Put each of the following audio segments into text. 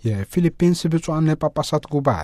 የፊሊፒንስ ብፁዓን ጳጳሳት ጉባኤ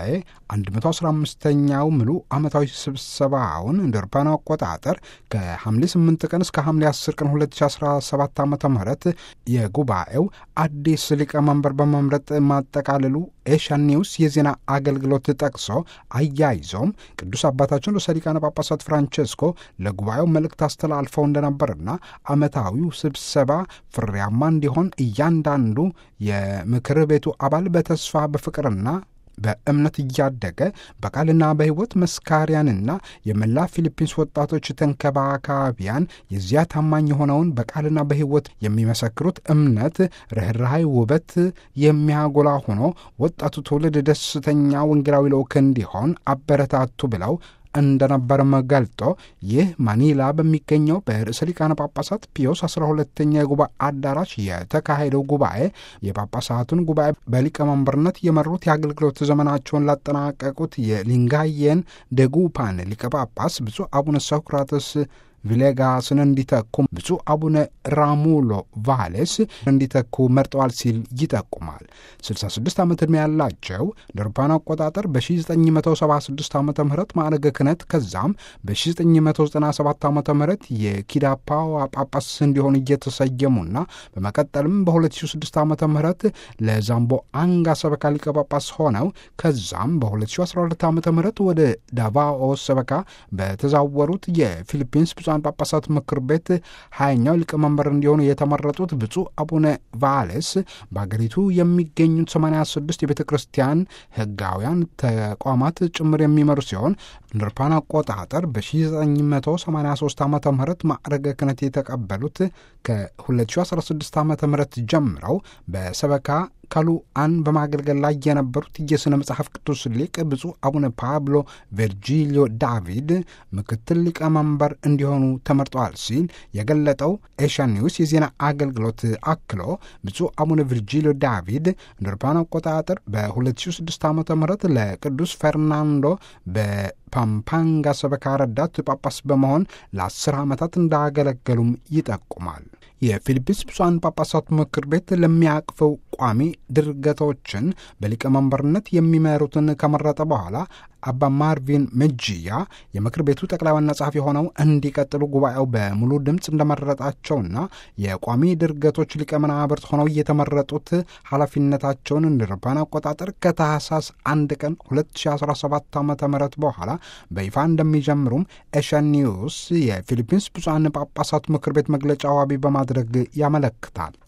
115ኛው ምሉ ዓመታዊ ስብሰባውን እንደ አውሮፓውያን አቆጣጠር ከሐምሌ 8 ቀን እስከ ሐምሌ 10 ቀን 2017 ዓ ም የጉባኤው አዲስ ሊቀመንበር በመምረጥ ማጠቃለሉ ኤሽያን ኒውስ የዜና አገልግሎት ጠቅሶ አያይዞም ቅዱስ አባታችን ርዕሰ ሊቃነ ጳጳሳት ፍራንቼስኮ ለጉባኤው መልእክት አስተላልፈው እንደነበርና ዓመታዊው ስብሰባ ፍሬያማ እንዲሆን እያንዳንዱ የምክር ቤቱ አባል በተስፋ በፍቅርና በእምነት እያደገ በቃልና በሕይወት መስካሪያንና የመላ ፊሊፒንስ ወጣቶች ተንከባካቢያን የዚያ ታማኝ የሆነውን በቃልና በሕይወት የሚመሰክሩት እምነት፣ ርኅራኄ፣ ውበት የሚያጎላ ሆኖ ወጣቱ ትውልድ ደስተኛ ወንጌላዊ ልዑክ እንዲሆን አበረታቱ ብለው እንደነበርም ገልጦ ይህ ማኒላ በሚገኘው በርዕሰ ሊቃነ ጳጳሳት ፒዮስ 12ተኛ የጉባኤ አዳራሽ የተካሄደው ጉባኤ የጳጳሳቱን ጉባኤ በሊቀመንበርነት የመሩት የአገልግሎት ዘመናቸውን ላጠናቀቁት የሊንጋየን ደጉፓን ሊቀ ጳጳስ ብፁዕ አቡነ ሶክራተስ ቪሌጋስን እንዲተኩ ብፁዕ አቡነ ራሙሎ ቫሌስ እንዲተኩ መርጠዋል ሲል ይጠቁማል። 66 ዓመት ዕድሜ ያላቸው ለአውሮፓውያን አቆጣጠር በ1976 ዓ ም ማዕረገ ክህነት ከዛም በ1997 ዓ ም የኪዳፓዋ ጳጳስ እንዲሆኑ እየተሰየሙና በመቀጠልም በ2006 ዓ ም ለዛምቦ አንጋ ሰበካ ሊቀ ጳጳስ ሆነው ከዛም በ2012 ዓ ም ወደ ዳቫኦ ሰበካ በተዛወሩት የፊሊፒንስ ብፁዓን ጳጳሳት ምክር ቤት ሀያኛው ሊቀመንበር እንዲሆኑ የተመረጡት ብፁዕ አቡነ ቫሌስ በአገሪቱ የሚገኙት 86 የቤተ ክርስቲያን ሕጋውያን ተቋማት ጭምር የሚመሩ ሲሆን እንደ አውሮፓውያን አቆጣጠር በ1983 ዓ ም ማዕረገ ክህነት የተቀበሉት ከ2016 ዓ ም ጀምረው በሰበካ ካሉአን በማገልገል ላይ የነበሩት የሥነ መጽሐፍ ቅዱስ ሊቅ ብፁዕ አቡነ ፓብሎ ቨርጂሊዮ ዳቪድ ምክትል ሊቀመንበር እንዲሆኑ ተመርጠዋል ሲል የገለጠው ኤሽያን ኒውስ የዜና አገልግሎት አክሎ ብፁዕ አቡነ ቨርጂሊዮ ዳቪድ እንደ አውሮፓውያን አቆጣጠር በ2006 ዓ ም ለቅዱስ ፈርናንዶ በፓምፓንጋ ሰበካ ረዳት ጳጳስ በመሆን ለአስር ዓመታት እንዳገለገሉም ይጠቁማል። የፊሊፒንስ ብፁዓን ጳጳሳት ምክር ቤት ለሚያቅፈው ቋሚ ድርገቶችን በሊቀመንበርነት የሚመሩትን ከመረጠ በኋላ አባ ማርቪን መጂያ የምክር ቤቱ ጠቅላይ ዋና ጸሐፊ ሆነው እንዲቀጥሉ ጉባኤው በሙሉ ድምፅ እንደመረጣቸውና የቋሚ ድርገቶች ሊቀመናብርት ሆነው የተመረጡት ኃላፊነታቸውን እንደ አውሮፓውያን አቆጣጠር ከታህሳስ አንድ ቀን 2017 ዓ ም በኋላ በይፋ እንደሚጀምሩም ኤሽያን ኒውስ የፊሊፒንስ ብፁዓን ጳጳሳት ምክር ቤት መግለጫ ዋቢ በማድረግ ያመለክታል።